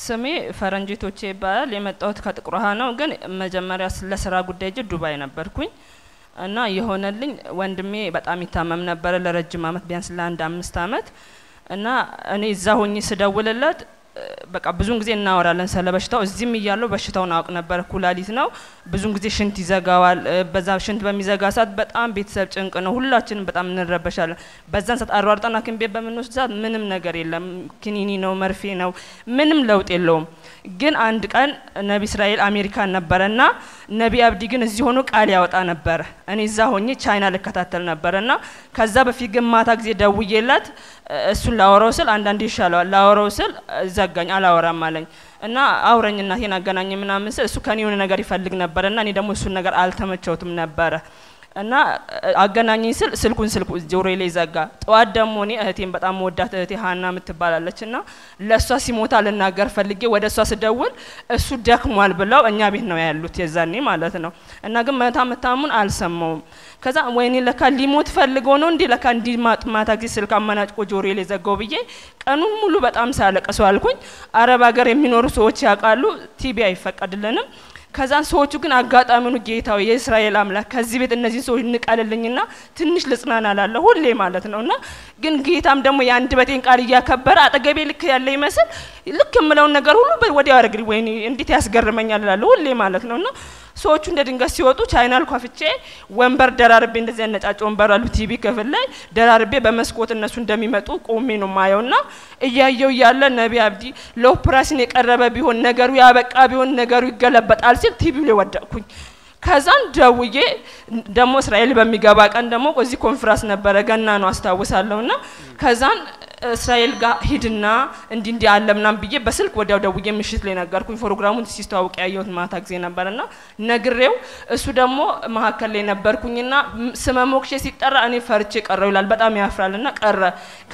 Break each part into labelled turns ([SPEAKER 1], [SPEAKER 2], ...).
[SPEAKER 1] ስሜ ፈረንጂቶቼ ይባላል። የመጣሁት ከጥቁር ውሃ ነው። ግን መጀመሪያ ለስራ ጉዳይ እጅ ዱባይ ነበርኩኝ እና የሆነልኝ ወንድሜ በጣም ይታመም ነበረ ለረጅም አመት ቢያንስ ለአንድ አምስት አመት እና እኔ እዛ ሆኜ ስደውልለት በቃ ብዙን ጊዜ እናወራለን ስለ በሽታው። እዚህም እያለው በሽታውን አውቅ ነበር። ኩላሊት ነው። ብዙን ጊዜ ሽንት ይዘጋዋል። በዛ ሽንት በሚዘጋ ሰዓት በጣም ቤተሰብ ጭንቅ ነው። ሁላችንም በጣም እንረበሻለን። በዛን ሰዓት አሯርጠን ሐኪም ቤት በምንወስድ ሰዓት ምንም ነገር የለም። ክኒኒ ነው፣ መርፌ ነው፣ ምንም ለውጥ የለውም። ግን አንድ ቀን ነቢ እስራኤል አሜሪካን ነበረና ነቢ አብዲ ግን እዚህ ሆኖ ቃል ያወጣ ነበረ። እኔ እዛ ሆኜ ቻይና ልከታተል ነበረና ከዛ በፊት ግን ማታ ጊዜ ደውዬላት እሱን ላወራው ስል አንዳንዴ ይሻለዋል ላወራው ስል ዘጋኝ፣ አላወራም አለኝ እና አውረኝ እናቴን አገናኝ ምናምን ስል እሱ ከኔ የሆነ ነገር ይፈልግ ነበረ እና እኔ ደግሞ እሱን ነገር አልተመቸውትም ነበረ እና አገናኘኝ ስል ስልኩን ስልኩ ጆሮ ላይ ዘጋ። ጠዋት ደግሞ እኔ እህቴን በጣም መወዳት እህቴ ሀና የምትባላለች እና ለእሷ ሲሞታ ልናገር ፈልጌ ወደ እሷ ስደውል እሱ ደክሟል ብለው እኛ ቤት ነው ያሉት የዛኔ ማለት ነው። እና ግን መታ መታሙን አልሰማውም። ከዛ ወይኔ ለካ ሊሞት ፈልገው ነው እንዲህ ለካ እንዲህ ማታ ጊዜ ስልክ አመናጭቆ ጆሮ ላይ ዘጋው ብዬ ቀኑን ሙሉ በጣም ሳለቅሱ አልኩኝ። አረብ ሀገር የሚኖሩ ሰዎች ያውቃሉ፣ ቲቢ አይፈቀድልንም ከዛን ሰዎቹ ግን አጋጣሚኑ ጌታው የእስራኤል አምላክ ከዚህ ቤት እነዚህን ሰዎች ንቀልልኝና ትንሽ ልጽናና ላለ ሁሌ ማለት ነው እና ግን ጌታም ደግሞ የአንድ በቴን ቃል እያከበረ አጠገቤ ልክ ያለ ይመስል ልክ የምለውን ነገር ሁሉ ወዲያው ያደርግልኝ። ወይኔ እንዴት ያስገርመኛል ላለ ሁሌ ማለት ነው እና ሰዎቹ እንደ ድንገት ሲወጡ ቻይናል ኳፍቼ ወንበር ደራርቤ እንደዚህ ነጫጭ ወንበር አሉ ቲቪ ክፍል ላይ ደራርቤ በመስኮት እነሱ እንደሚመጡ ቆሜ ነው ማየው ና እያየው እያለ ነቢ አብዲ ለኦፕራሲን የቀረበ ቢሆን ነገሩ ያበቃ ቢሆን ነገሩ ይገለበጣል ሲል ቲቪው ላይ ወደቅኩኝ። ከዛን ደውዬ ደግሞ እስራኤል በሚገባ ቀን ደግሞ እዚህ ኮንፍራንስ ነበረ ገና ነው አስታውሳለሁ ና ከዛን እስራኤል ጋር ሂድና እንዲ እንዲ አለ ምናም ብዬ በስልክ ወዲያው ደውዬ ምሽት ላይ ነገርኩኝ። ፕሮግራሙን ሲስተዋውቅ ያየሁት ማታ ጊዜ ነበርና ነግሬው እሱ ደግሞ መሀከል ላይ ነበርኩኝና ስመ ሞክሼ ሲጠራ እኔ ፈርቼ ቀረው ይላል። በጣም ያፍራልና ቀረ።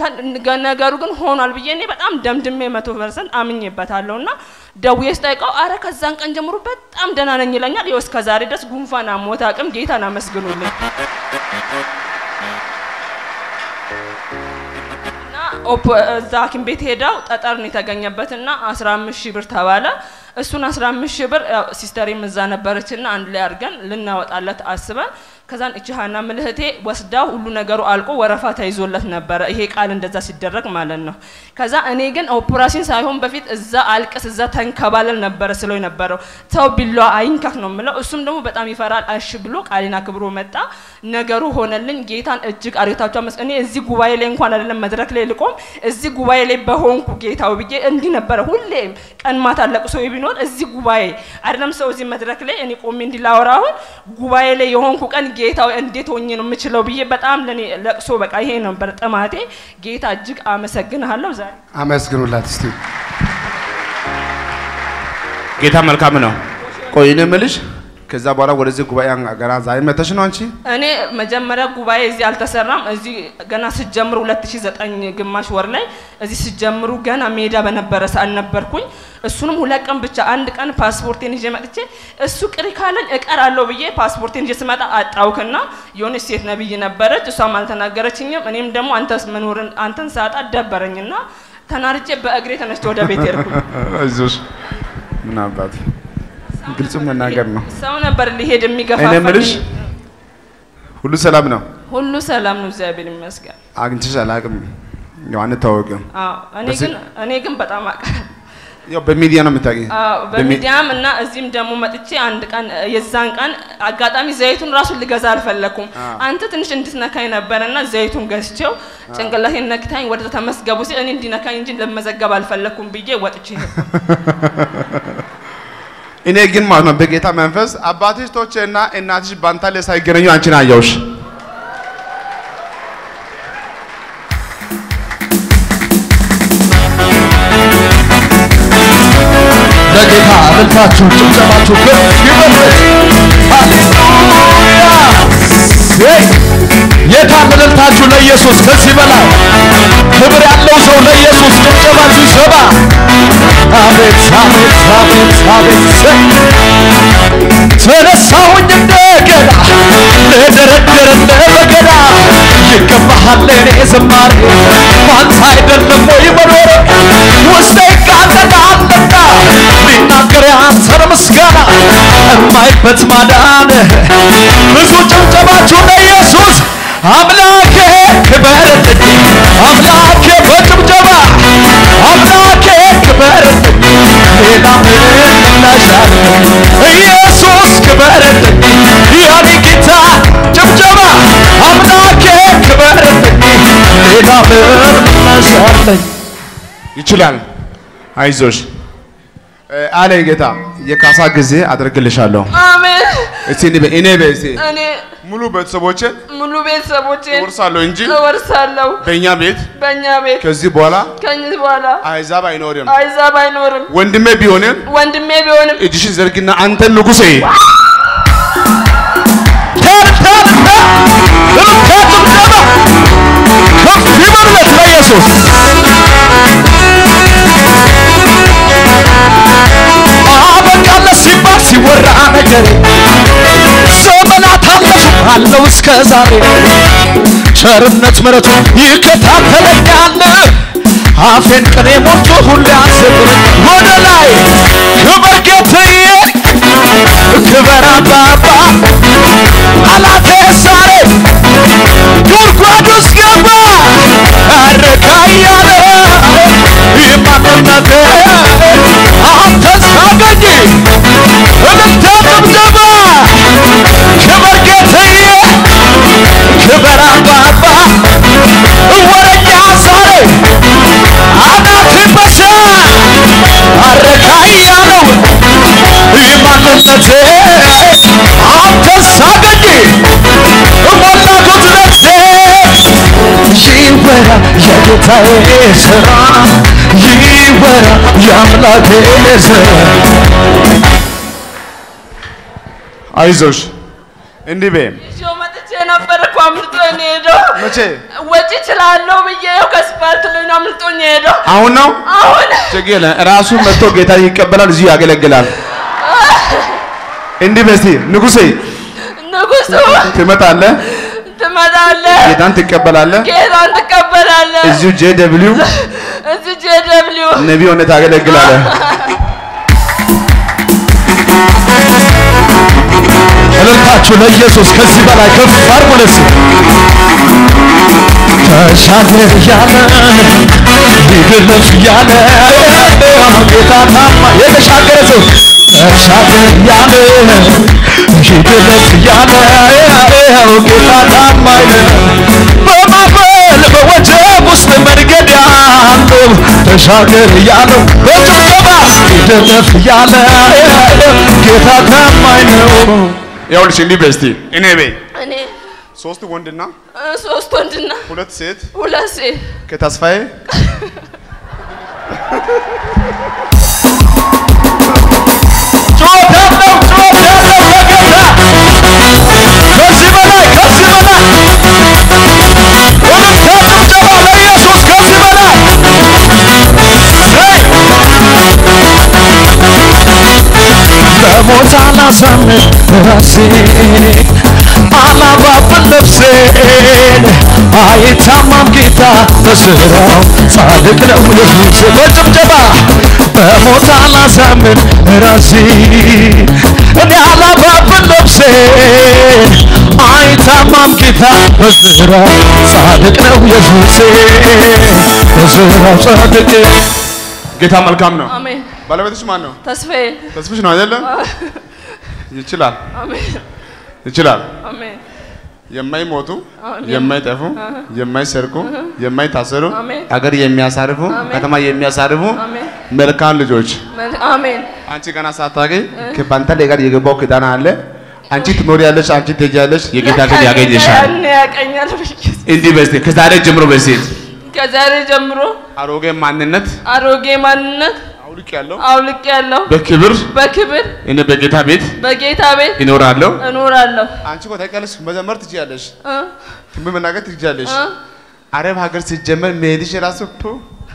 [SPEAKER 1] ነገሩ ግን ሆኗል ብዬ እኔ በጣም ደምድሜ መቶ ፐርሰንት አምኜበታለሁ ና ደውዬ ስጠይቀው አረ ከዛን ቀን ጀምሮ በጣም ደህና ነኝ ይለኛል። ይኸው እስከ ዛሬ ድረስ ጉንፋን አሞት አቅም ጌታን አመስግኑልኝ። እዛ ሐኪም ቤት ሄደው ጠጠር ነው የተገኘበትና አስራ አምስት ሺህ ብር ተባለ። እሱን አስራ አምስት ሺህ ብር ሲስተሬም እዛ ነበረችና አንድ ላይ አድርገን ልናወጣለት አስበን ከዛን እቺ ሀና ምልህቴ ወስዳው ሁሉ ነገሩ አልቆ ወረፋ ተይዞለት ነበረ። ይሄ ቃል እንደዛ ሲደረግ ማለት ነው። ከዛ እኔ ግን ኦፕራሲን ሳይሆን በፊት እዛ አልቅስ እዛ ተንከባለል ነበረ ስለው የነበረው ሰው ቢሏ አይንካክ ነው የምለው። እሱም ደግሞ በጣም ይፈራል። እሺ ብሎ ቃሌን አክብሮ መጣ። ነገሩ ሆነልኝ። ጌታን እጅግ አርግታቸው መስ እኔ እዚህ ጉባኤ ላይ እንኳን አይደለም መድረክ ላይ ልቆም እዚህ ጉባኤ ላይ በሆንኩ ጌታው ብዬ እንዲህ ነበረ። ሁሌም ቀን ማታ ለቅሶ ቢኖር እዚህ ጉባኤ አይደለም ሰው እዚህ መድረክ ላይ እኔ ቆሜ እንዲላወራ አሁን ጉባኤ ላይ የሆንኩ ቀን ጌታው እንዴት ሆኜ ነው የምችለው ብዬ በጣም ለኔ ለቅሶ በቃ ይሄ ነበር ጥማቴ። ጌታ እጅግ አመሰግንሃለሁ። ዛሬ
[SPEAKER 2] አመስግኑላት እስቲ።
[SPEAKER 3] ጌታ መልካም ነው።
[SPEAKER 2] ቆይ እኔ የምልሽ ከዛ በኋላ ወደዚህ ጉባኤ ገና ዛሬ መተሽ ነው አንቺ?
[SPEAKER 1] እኔ መጀመሪያ ጉባኤ እዚህ አልተሰራም። እዚህ ገና ስጀምሩ 2009 ግማሽ ወር ላይ እዚህ ስጀምሩ ገና ሜዳ በነበረ ሰዓት ነበርኩኝ። እሱንም ሁለት ቀን ብቻ አንድ ቀን ፓስፖርቴን ይዤ መጥቼ እሱ ቅሪ ካለኝ እቀራለሁ ብዬ ፓስፖርቴን ይዤ ስመጣ አጣውክና የሆነች ሴት ነብይ ነበረች። እሷም አልተናገረችኝም። እኔም ደግሞ አንተስ መኖርን አንተን ሳጣ ደበረኝና ተናርጬ በእግሬ ተነስቼ ወደ ቤት ሄድኩኝ።
[SPEAKER 2] አይዞሽ ምን አባት ግልጹ መናገር ነው።
[SPEAKER 1] ሰው ነበር ሊሄድ
[SPEAKER 2] እኔ የምልሽ
[SPEAKER 1] የሚገፋፋኝ።
[SPEAKER 2] ሁሉ ሰላም ነው?
[SPEAKER 1] ሁሉ ሰላም ነው፣ እግዚአብሔር ይመስገን።
[SPEAKER 2] አግኝተሽ አላውቅም። ያው አንታወቅም።
[SPEAKER 1] አዎ እኔ
[SPEAKER 2] በዚህ-
[SPEAKER 1] ግን እኔ ግን በጣም አውቃለሁ።
[SPEAKER 2] ያው በሚዲያ ነው የምታገኝ።
[SPEAKER 1] አዎ በሚዲያም እና እዚህም ደግሞ መጥቼ አንድ ቀን የዛን ቀን አጋጣሚ ዘይቱን ራሱን ልገዛ አልፈለኩም። አንተ ትንሽ እንድትነካኝ ነበረ እና ዘይቱን ገዝቼው ጭንቅላቴን ነክታኝ ወደ ተመስገቡ ሲል እኔ እንዲነካኝ እንጂ ለመዘገብ አልፈለኩም ብዬ ወጥቼ ሄድኩ።
[SPEAKER 2] እኔ ግን ማለት ነው በጌታ መንፈስ አባትሽ ቶቼ እና እናትሽ ባንታ ላይ ሳይገናኙ አንቺን አየሁሽ።
[SPEAKER 4] ለጌታ እልልታችሁ ጭብጨባችሁ ከፍ ይበል። ሃሌሉያ! ሄይ! የታን እልልታችሁ ለኢየሱስ ከዚህ በላይ ክብር ያለው ሰው ለኢየሱስ ጭብጨባችሁ ይሰማ። አቤት አቤት አቤት አቤት ሄይ! ተነሳሁኝ እንደገና ልደረድርልህ በገና ይገባሃል ለእኔ ዝማሬ ባንተ አይደለም ወይ መኖሬ ውስጤ ይቃጠላልና ሊናገር ያንተን ምስጋና እማይበት ማዳን ብዙ ጭብጨባችሁ ለኢየሱስ አምላኬ ክበርልኝ አምላኬ በጭብጨባ አምላኬ ክበርልኝ ሌላ ምን ላሻለሁ ኢየሱስ ክበርልኝ የኔ ጌታ ጭብጨባ አምላኬ ክበርልኝ ሌላ ምን ላሻለኝ
[SPEAKER 2] ይችላል። አይዞሽ እ፣ አለኝ ጌታ የካሳ ጊዜ አደርግልሻለሁ።
[SPEAKER 1] አሜን።
[SPEAKER 2] እስቲ እኔ በ- እኔ በእስቲ
[SPEAKER 1] እኔ
[SPEAKER 2] ሙሉ ቤተሰቦችን
[SPEAKER 1] ሙሉ ቤተሰቦቼን
[SPEAKER 2] እወርሳለሁ እንጂ
[SPEAKER 1] እወርሳለሁ።
[SPEAKER 2] በእኛ ቤት
[SPEAKER 1] በእኛ ቤት
[SPEAKER 2] ከዚህ በኋላ
[SPEAKER 1] ከዚህ በኋላ
[SPEAKER 2] አሕዛብ አይኖርም።
[SPEAKER 1] አይዛብ አይኖርም።
[SPEAKER 2] ወንድሜ ቢሆንም
[SPEAKER 1] ወንድሜ ቢሆንም
[SPEAKER 2] እጅሽን ዘርግና አንተን ንጉሴ
[SPEAKER 4] ተርተርተ እልልታ ጭብጨባ ከፍ ይበልለት ለኢየሱስ አበቃለት ሲባል ሲወራ ነገር ዘመናት አለፉ አለው እስከ ዛሬ ቸርነት ምሕረቱ ይከታተለኛል አፌን ቅኔ ሞልቶ ሁሌ አዘምር ወደ ላይ ክብር ጌትዬ ክብር አባባ ጠላቴ ዛሬ ጉድጓድ ውስጥ ገባ አረካ እያለ የማንነቴ አንተ ሳገኝ እልልታ ጭብጨባ ክብር ጌትዬ ክብር አባባ ወረኛ ዛሬ አናት በሳ አረካ እያለው የማንነቴ አንተ ሳገኝ ሞላኩት ነፍሴ ይወራ የጌታዬ ስራ ይወራ የአምላኬ ስራ
[SPEAKER 2] አይዞሽ እንዲህ በይ
[SPEAKER 1] ይዤው መጥቼ ነበር እኮ አምልጦኝ ሄደው
[SPEAKER 2] መቼ
[SPEAKER 1] ወጪ እችላለሁ ብዬ ይኸው ከስፓልት ላይ ነው አምልጦኝ ሄደው።
[SPEAKER 2] አሁን ነው
[SPEAKER 1] አሁን
[SPEAKER 2] ችግር የለም። ራሱ መጥቶ ጌታ ይቀበላል፣ እዚሁ ያገለግላል። እንዲህ በይ እስቲ ንጉሴ
[SPEAKER 1] ንጉሱ
[SPEAKER 2] ትመጣለህ፣
[SPEAKER 1] ትመጣለህ፣
[SPEAKER 2] ጌታን ትቀበላለህ።
[SPEAKER 1] ጌታን ትቀበላለህ።
[SPEAKER 2] እዚሁ ጄ ደብሊው
[SPEAKER 1] እዚህ ጄደብሊው
[SPEAKER 2] ነቢ ሆነ ታገለግላለህ።
[SPEAKER 4] እልልታችሁ ለኢየሱስ ከዚህ በላይ ከፍ አድርጉለት። ተሻገር ያለ ይግለፍ ያለ ጌታ ታማ የተሻገረ ሰው ተሻገር ያለ ይግለፍ ያለ ጌታ ታማኝ በማዕበል በወጀብ ውስጥ መንገድ ያለው ተሻገር ያለው በጭብጨባ ይግለፍ ያለ ጌታ ታማኝ ነው።
[SPEAKER 2] ይኸውልሽ እንዲህ በይ እስቲ እኔ በይ
[SPEAKER 1] እኔ
[SPEAKER 2] ሶስት ወንድና
[SPEAKER 1] እ፣ ሶስት ወንድና
[SPEAKER 2] ሁለት ሴት
[SPEAKER 1] ሁለት ሴት
[SPEAKER 2] ከተስፋዬ
[SPEAKER 4] ጩኸት ያለው ጩኸት ያለው ለጌታ ከዚህ በላይ ከዚህ በላይ እልልታ ጭብጨባ ለኢየሱስ ከዚህ በላይ ሄይ! በሞት አላሳምን ራሴን አላባብን ነፍሴን አይታማም ጌታ በስራው ጻድቅ ነው ኢየሱስ በጭብጨባ በሞት አላሳምን ራሴን እኔ አላባብን ነፍሴን አይታማም ጌታ በስራው ጻድቅ ነው ኢየሱስ በስራው ጻድቅ
[SPEAKER 2] ጌታ መልካም ነው።
[SPEAKER 1] አሜን።
[SPEAKER 2] ባለቤትሽ ማን ነው?
[SPEAKER 1] ተስፋዬ
[SPEAKER 2] ተስፍሽ ነው አይደለም? ይችላል
[SPEAKER 1] አሜን
[SPEAKER 2] ይችላል።
[SPEAKER 1] አሜን
[SPEAKER 2] የማይሞቱ
[SPEAKER 1] አሜን።
[SPEAKER 2] የማይጠፉ የማይሰርቁ የማይታሰሩ
[SPEAKER 1] አሜን።
[SPEAKER 2] አገር የሚያሳርፉ
[SPEAKER 1] አሜን።
[SPEAKER 2] ከተማ የሚያሳርፉ
[SPEAKER 1] አሜን
[SPEAKER 2] መልካም ልጆች
[SPEAKER 1] መል- አሜን
[SPEAKER 2] አንቺ ገና ሳታገኝ ከባንተ ላይ ጋር የገባው ኪዳን አለ። አንቺ ትኖሪያለሽ፣ አንቺ ትሄጃለሽ፣ የጌታ ልጅ ያገኝሻል።
[SPEAKER 1] ያን ያቀኛል ብዬ
[SPEAKER 2] እንዲህ በስቲ ከዛሬ ጀምሮ በሴት
[SPEAKER 1] ከዛሬ ጀምሮ
[SPEAKER 2] አሮጌ ማንነት
[SPEAKER 1] አሮጌ ማንነት
[SPEAKER 2] አውልቅ ያለው
[SPEAKER 1] አውልቅ ያለው
[SPEAKER 2] በክብር
[SPEAKER 1] በክብር
[SPEAKER 2] እኔ በጌታ ቤት
[SPEAKER 1] በጌታ ቤት
[SPEAKER 2] ይኖራለሁ።
[SPEAKER 1] እኖራለሁ
[SPEAKER 2] አንቺ እኮ ታውቂያለሽ፣ መዘመር ትችያለሽ፣
[SPEAKER 1] እ
[SPEAKER 2] ትንቢት መናገር ትችያለሽ።
[SPEAKER 1] እ
[SPEAKER 2] አረብ ሀገር ሲጀመር መሄድሽ ራሱ ቱ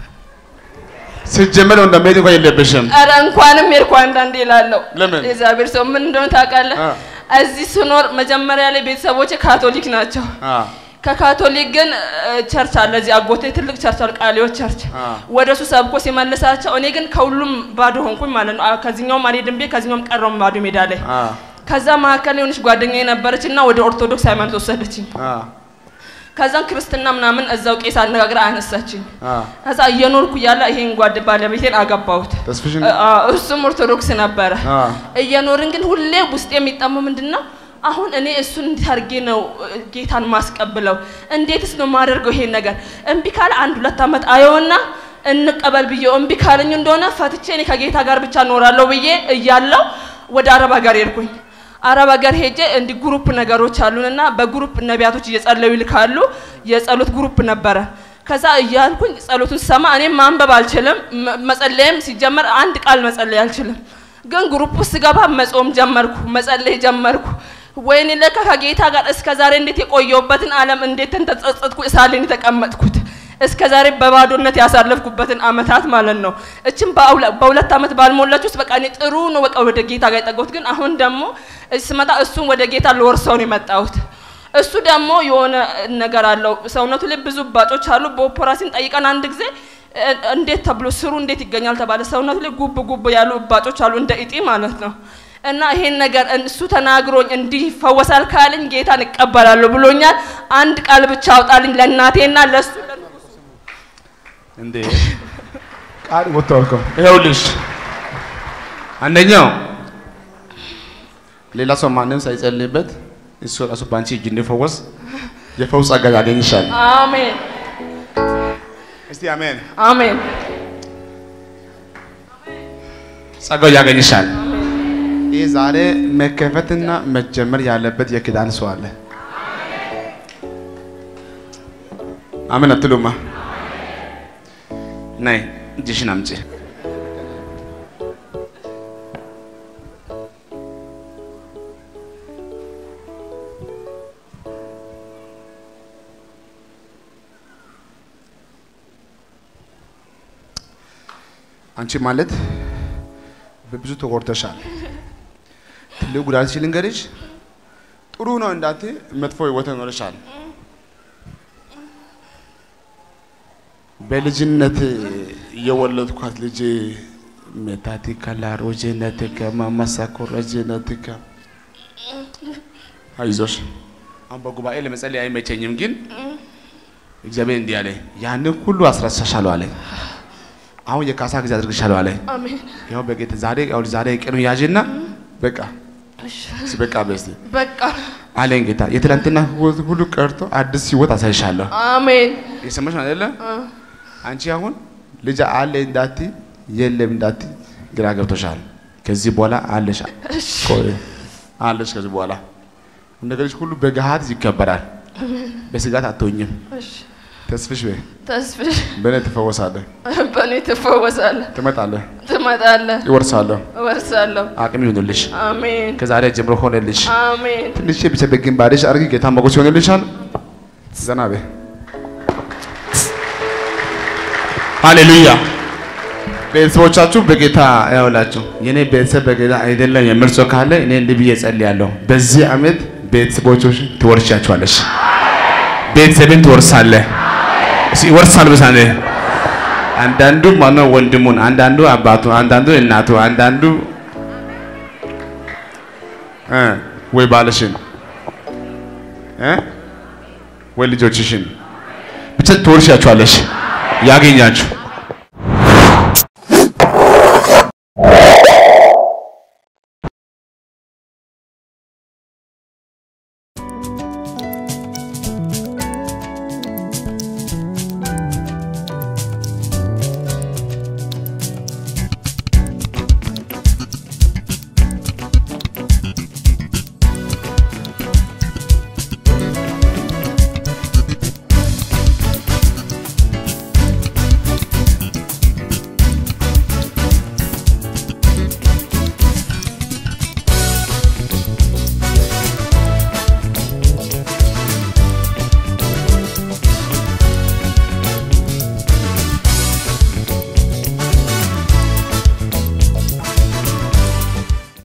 [SPEAKER 2] ሲጀመር እንደ መሄድ እንኳን የለብሽም።
[SPEAKER 1] ኧረ እንኳንም ሄድኩ አንዳንዴ እላለሁ።
[SPEAKER 2] ለምን?
[SPEAKER 1] የእግዚአብሔር ሰው ምን እንደሆነ ታውቃለህ?
[SPEAKER 2] አ።
[SPEAKER 1] እዚህ ስኖር መጀመሪያ ላይ ቤተሰቦቼ ካቶሊክ ናቸው።
[SPEAKER 2] አ
[SPEAKER 1] ከካቶሊክ ግን እ፣ ቸርች አለ እዚህ አጎቴ ትልቅ ቸርች አለ ቃሊዮት ቸርች
[SPEAKER 2] አ።
[SPEAKER 1] ወደ እሱ ሰብኮ ሲመልሳቸው እኔ ግን ከሁሉም ባዶ ሆንኩኝ ማለት ነው አ፣ ከዚህኛውም አልሄድም ቤት ከዚህኛውም ቀረውም ባዶ ሜዳ ላይ
[SPEAKER 2] አ
[SPEAKER 1] ከዛ መካከል የሆነች ጓደኛ ነበረች እና ወደ ኦርቶዶክስ ሃይማኖት ወሰደችኝ
[SPEAKER 2] አ
[SPEAKER 1] ከዛም ክርስትና ምናምን እዛው ቄስ አነጋግራ አነሳችኝ
[SPEAKER 2] አ
[SPEAKER 1] ከዛ እየኖርኩ እያለ ይሄን ጓድ ባለቤቴን አገባሁት
[SPEAKER 2] ተስፍሽን
[SPEAKER 1] አ፣ እሱም ኦርቶዶክስ ነበረ
[SPEAKER 2] አ
[SPEAKER 1] እየኖርን ግን ሁሌ ውስጥ የሚጠማው ምንድን ነው አሁን እኔ እሱን እንዴት አድርጌ ነው እ፣ ጌታን ማስቀብለው እንዴትስ ነው ማደርገው ይሄን ነገር እምቢ ካለ አንድ ሁለት ዓመት አየውና እንቀበል ብዬው እምቢ ካለኝ እንደሆነ ፈትቼ እኔ ከጌታ ጋር ብቻ እኖራለሁ ብዬ እያለው ወደ አረብ ሀገር ሄድኩኝ አረብ ሀገር ሄጄ እንዲህ ግሩፕ ነገሮች አሉንና በግሩፕ ነቢያቶች እየጸለዩ ይልካሉ የጸሎት ግሩፕ ነበረ ከዛ እያልኩኝ ጸሎቱን ስሰማ እኔም ማንበብ አልችልም መ- መጸለይም ሲጀመር አንድ ቃል መጸለይ አልችልም ግን ግሩፕ ውስጥ ስገባ መጾም ጀመርኩ መጸለይ ጀመርኩ ወይኔ ለካ ከጌታ ጋር እስከ ዛሬ እንዴት የቆየውበትን ዓለም እንዴት ተጸጸትኩ እሳሌን የተቀመጥኩት እስከ ዛሬ በባዶነት ያሳለፍኩበትን አመታት ማለት ነው። እችም በአውለ- በሁለት አመት ባልሞላች ውስጥ በቃ እኔ ጥሩ ነው በቃ ወደ ጌታ ጋር የጠጋሁት። ግን አሁን ደግሞ እዚህ ስመጣ እሱን ወደ ጌታ ልወርሰው ነው የመጣሁት። እሱ ደግሞ የሆነ ነገር አለው ሰውነቱ ላይ ብዙ እባጮች አሉ። በኦፕራሲን ጠይቀን አንድ ጊዜ እ- እንዴት ተብሎ ስሩ እንዴት ይገኛል ተባለ። ሰውነቱ ላይ ጉብ ጉብ ያሉ እባጮች አሉ እንደ እጢ ማለት ነው። እና ይሄን ነገር እሱ ተናግሮኝ እንዲህ ይፈወሳል ካለኝ ጌታን እቀበላለሁ ብሎኛል። አንድ ቃል ብቻ አውጣልኝ ለእናቴና ለእሱ
[SPEAKER 3] እንዴ
[SPEAKER 2] ቃል ወጥቷል እኮ
[SPEAKER 3] ይኸውልሽ አንደኛው
[SPEAKER 2] ሌላ ሰው ማንም ሳይጸልይበት እሱ ራሱ በአንቺ እጅ እንዲፈወስ የፈውስ ጸጋ ያገኝሻል።
[SPEAKER 1] አሜን
[SPEAKER 2] እስቲ አሜን።
[SPEAKER 1] አሜን
[SPEAKER 3] ጸጋው ያገኝሻል።
[SPEAKER 2] ይህ ዛሬ መከፈትና መጀመር ያለበት የኪዳን ሰው አለ። አሜን አትሉማ?
[SPEAKER 3] ነይ እጅሽን አምጪ።
[SPEAKER 2] አንቺ ማለት በብዙ ተጎድተሻል። ትልቅ ጉዳት ሲል እንገርሽ ጥሩ ነው እንዳት መጥፎ ህይወት ኖረሻል። በልጅነት የወለድኳት ልጅ ሜታቲካ ላሮጄነቲካ ማማሳኮረጄነቲካ አይዞሽ
[SPEAKER 3] አሁን በጉባኤ ለመጸለይ አይመቸኝም፣ ግን እግዚአብሔር እንዲህ አለ፣ ያንን ሁሉ አስረሳሻለሁ አለ።
[SPEAKER 2] አሁን የካሳ ጊዜ አድርግሻለሁ አለ።
[SPEAKER 1] አሜን
[SPEAKER 2] ያው በጌታ ዛሬ ያው ዛሬ ቀኑ ያዥና በቃ እስኪ በቃ በስቲ
[SPEAKER 1] በቃ
[SPEAKER 2] አለኝ ጌታ። የትላንትና ህይወት ሁሉ ቀርቶ አዲስ ህይወት አሳይሻለሁ።
[SPEAKER 1] አሜን
[SPEAKER 2] የሰማሽ ነው አይደለ? አንቺ አሁን ልጅ አለ እንዳቲ የለም እንዳቲ ግራ ገብቶሻል። ከዚህ በኋላ አለሽ ቆይ አለሽ። ከዚህ በኋላ ነገሮች ሁሉ በገሃድ ይከበራል። በስጋት አትሆኝም። ተስፍሽ በይ
[SPEAKER 1] ተስፍሽ
[SPEAKER 2] በእኔ ትፈወሳለህ፣
[SPEAKER 1] በእኔ ትፈወሳለህ፣
[SPEAKER 2] ትመጣለህ፣
[SPEAKER 1] ትመጣለህ፣
[SPEAKER 2] ይወርሳለሁ።
[SPEAKER 1] እወርሳለሁ።
[SPEAKER 2] አቅም ይሁንልሽ።
[SPEAKER 1] አሜን
[SPEAKER 2] ከዛሬ ጀምሮ ሆነልሽ።
[SPEAKER 1] አሜን
[SPEAKER 2] ትንሽ ብቻ በግንባርሽ አድርጊ። ጌታ ሞገስ ይሆንልሻል። ዘና በይ።
[SPEAKER 3] ሃሌሉያ።
[SPEAKER 2] ቤተሰቦቻችሁ በጌታ
[SPEAKER 3] ያውላችሁ የኔ ቤተሰብ በጌታ አይደለም የምል ሰው ካለ እኔ እንዲህ ብዬ ጸልያለሁ።
[SPEAKER 2] በዚህ ዓመት
[SPEAKER 3] ቤተሰቦችሽ ትወርሻቸዋለሽ። ቤተሰብን ትወርሳለህ። እስኪ ይወርሳል ብሳኔ አንዳንዱ ማነው ወንድሙን፣ አንዳንዱ አባቱ፣ አንዳንዱ እናቱ፣ አንዳንዱ
[SPEAKER 2] እ ወይ ባልሽን እ ወይ ልጆችሽን
[SPEAKER 3] ብቻ ትወርሻቸዋለሽ። ያገኛችሁ